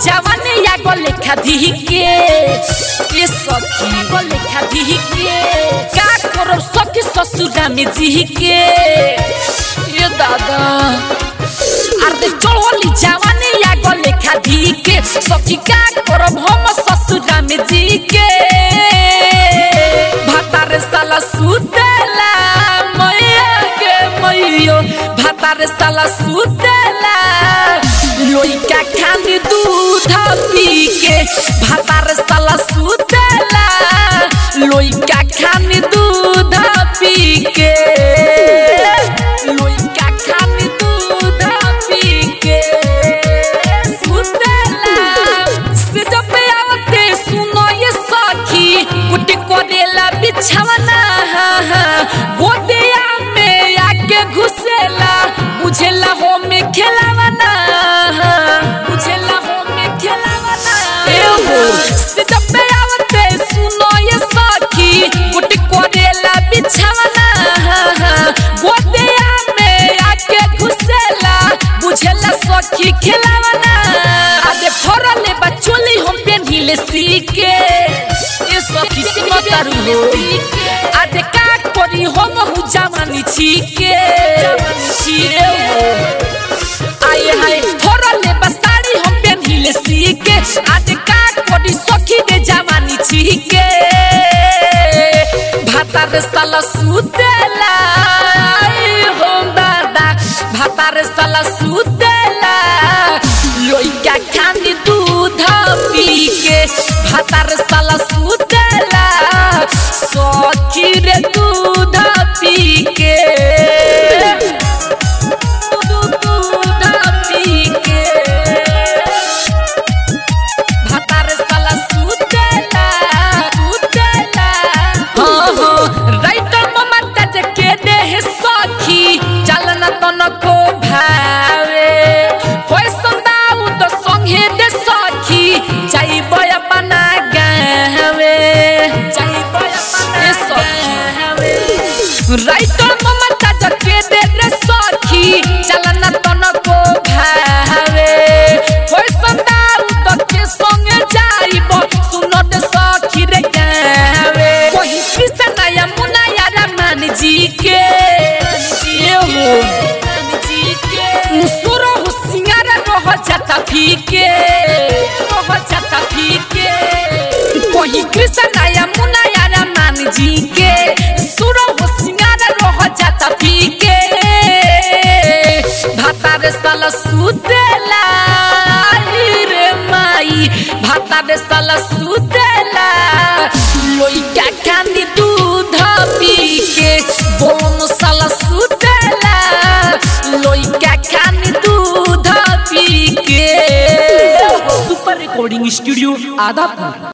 जवानी या गो लेखा दी के ए सखी गो लेखा दी के का करो सखी ससुरा में जी के ए दादा अरे चढ़ोली जवानी या गो लेखा दी के सखी का करो हम ससुरा में जी के भातार साला सुतेला मैया के मैयो भातार साला सुतेला लोइका खानी दूध पी के भातार साला सुतेला लोइका खानी दूध पी के लोइका खानी दूध पी के सुतेला से जब आवते सुनो ये सखी कुटी कोरेला बिछवना गोदिया में आके घुसेला बुझेला हो में खेलावना बुझेला हो में खेलावना ए हो से जब आवते सुनो ये सखी कुटी कोरेला बिछवना गोदिया में आके घुसेला बुझेला सखी खेलावना आदे फरले बचोली हम पेन्हिले सीके ए सखी सिमतारु हो आदे का करी हम हु जवानी छीके छीरे हो आए हाय फरले बसाड़ी हम पेन्हिले सीके आदे का करी सखी दे जवानी छीके भातार साला सुतेला आई होम दादा भातार साला सुतेला लोइका खानी दूध पी के भातार साला सुतेला सखी रे दूध पी के दूध पी के भातार साला सुतेला सुतेला हाँ हाँ राइटर ममता जे के देह सखी चलन तनको भावे होय संदाउ तो संगे दे सखी जाइब अपना गावे जाइब अपना गावे राइटर ममता जे के दे रे सखी चलन तनको भावे होय संदाउ तो के संगे जाइब सुनो दे सखी रे गावे कोही कृष्ण या मुना या रमन जी के ये हो सुरो हो सिंगार रह जाता फीके रह जाता फीके कोही कृष्ण या मुना या रमन जी के सुरो हो सिंगार रह जाता फीके भातार साला सुतेला रे माई भातार साला सुतेला लोइका खानी दूध पी के बोन साला सुतेला लोइका खानी दूध पी के सुपर रिकॉर्डिंग स्टूडियो आदापुर